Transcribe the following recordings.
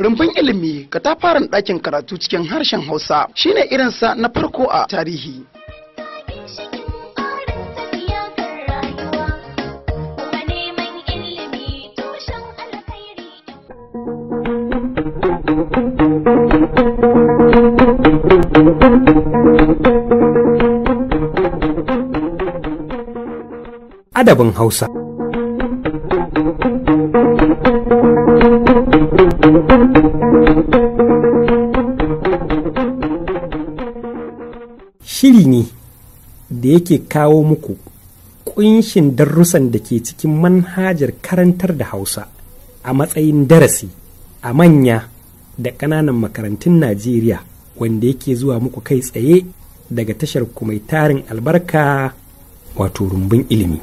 Rumbun ilimi katafaren ɗakin karatu cikin harshen Hausa shine irinsa na farko a tarihi. Adabin Hausa Shiri ne da yake kawo muku ƙunshin darussan da ke cikin manhajar karantar da Hausa a matsayin darasi a manya da ƙananan makarantun Najeriya wanda yake zuwa muku kai tsaye daga tashar ku mai tarin albarka wato rumbun ilimi.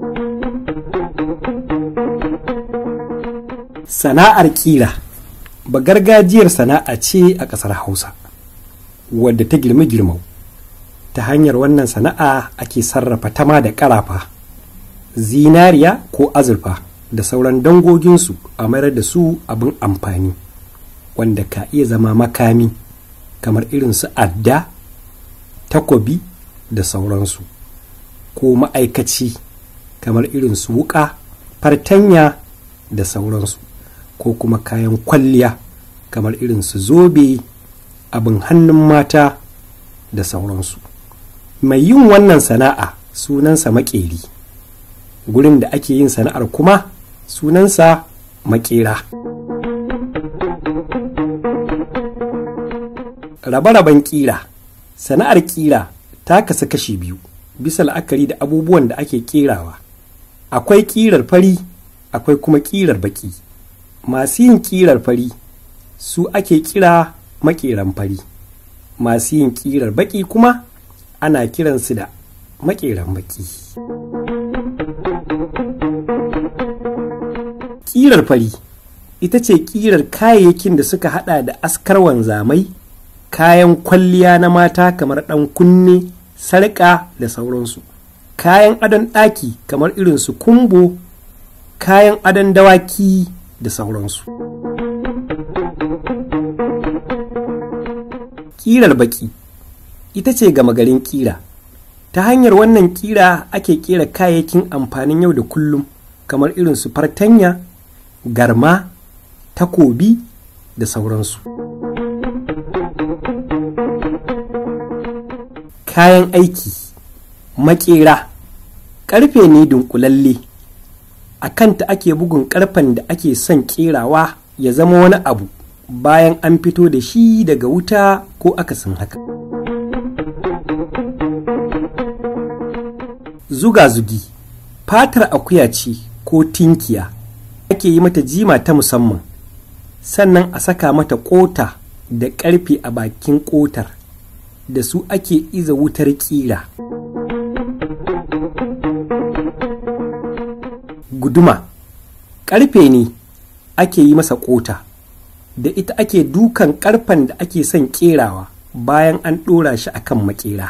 Sana'ar ƙira ba gargajiyar sana'a ce a ƙasar Hausa wadda ta girma girmau. Ta hanyar wannan sana'a ake sarrafa tama da ƙarafa, zinariya ko azurfa da sauran dangoginsu a mayar da su abin amfani wanda ka iya zama makami kamar irin su adda, takobi da sauransu. ko ma'aikaci kamar irin su wuƙa fartanya da sauransu ko kuma kayan kwalliya kamar irin su zobe abin hannun mata da sauransu mai yin wannan sana'a sunansa maƙeri gurin da ake yin sana'ar kuma sunansa maƙera rabe-raben ƙira sana'ar ƙira ta kasu kashi biyu bisa la'akari da abubuwan da ake kerawa akwai ƙirar fari akwai kuma ƙirar baki masu yin ƙirar fari su ake kira maƙeran fari masu yin ƙirar baki kuma ana kiransu da maƙeran baki ƙirar fari ita ce ƙirar kayayyakin da suka hada da askar wanzamai kayan kwalliya na mata kamar ɗan kunne sarƙa da sauransu kayan adon ɗaki kamar irin su kumbo kayan adon dawaki da sauransu ƙirar baƙi ita ce gama garin ƙira ta hanyar wannan ƙira ake ƙera kayayyakin amfanin yau da kullum kamar irin su fartanya garma takobi da sauransu kayan aiki makera ƙarfe ne dunkulalle a kanta ake bugun ƙarfen da ake son ƙerawa ya zama wani abu bayan an fito da shi daga wuta ko akasin haka zuga-zugi fatar akuya ce ko tinkiya ake yi mata jima ta musamman sannan a saka mata ƙota da ƙarfe a bakin ƙotar da su ake iza wutar ƙira. Guduma ƙarfe ne ake yi masa ƙota, da ita ake dukan ƙarfen da ake son ƙerawa bayan an ɗora shi a kan maƙera.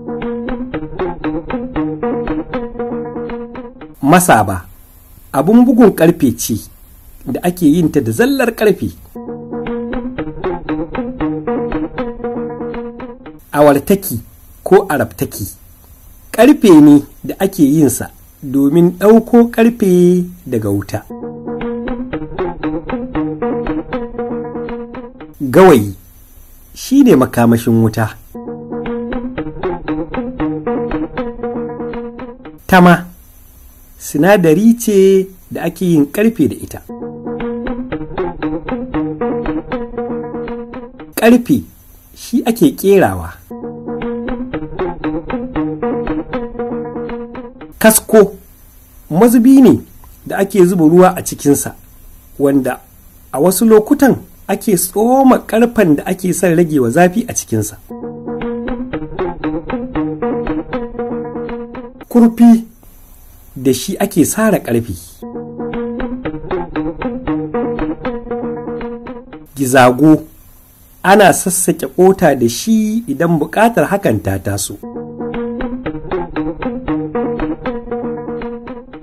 Masaba abin bugun ƙarfe ce da ake yin ta da zallar ƙarfe. awartaki ko arabtaki ƙarfe ne da ake yinsa domin ɗauko ƙarfe daga wuta gawayi shi ne makamashin wuta tama sinadari ce da ake yin ƙarfe da ita ƙarfe shi ake ƙerawa kasko mazubi ne da ake zuba ruwa a cikinsa wanda a wasu lokutan ake tsoma ƙarfen da ake son rage wa zafi a cikinsa kurfi da shi ake sara ƙarfi gizago ana sassaƙe ƙota da shi idan buƙatar hakan ta taso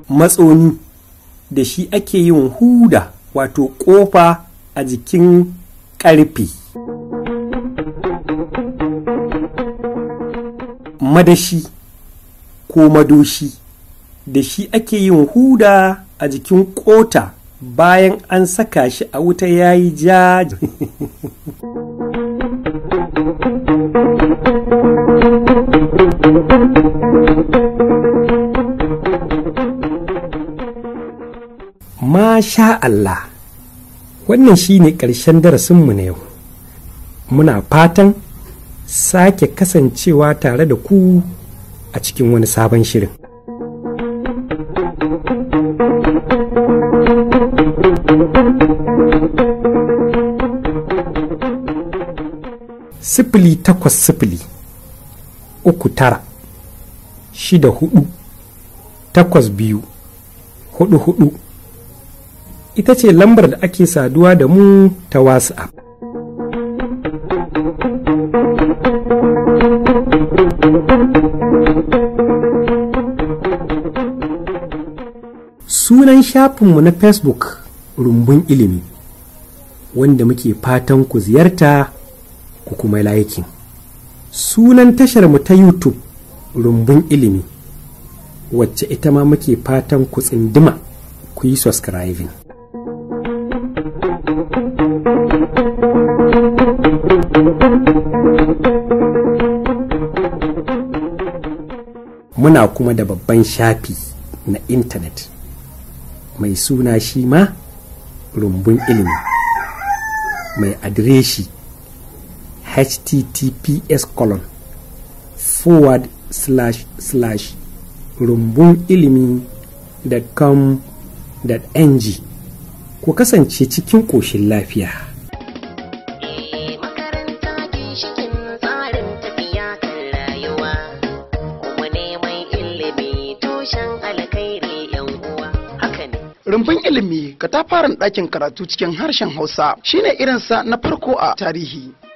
matsoni da shi ake yin huda wato ƙofa a jikin ƙarfe madashi ko madoshi da shi ake yin huda a jikin ƙota bayan an saka shi a wuta yayi ja Masha Allah, wannan shi ne ƙarshen darasinmu na yau. Muna fatan sake kasancewa tare da ku a cikin wani sabon shirin. Sifili takwas sifili, uku tara, shida hudu, takwas biyu, hudu hudu. ita ce lambar da ake saduwa da mu ta WhatsApp. Sunan shafinmu na Facebook rumbun ilimi wanda muke fatan ku ziyarta ku kuma laikin. Sunan tasharmu ta YouTube rumbun ilimi wacce ita ma muke fatan ku tsindima ku yi subscribing. Muna kuma da babban shafi na intanet mai suna shi ma rumbun ilimi mai adireshi https colon forward slash slash rumbun ilimi da com ng ku kasance cikin ƙoshin lafiya. makaranta ginshikin tsarin tafiya kan rayuwa kuma neman ilimi tushen alkhairi yan uwa haka ne Rumbun ilimi katafaren ɗakin karatu cikin harshen Hausa shine irinsa na farko a tarihi.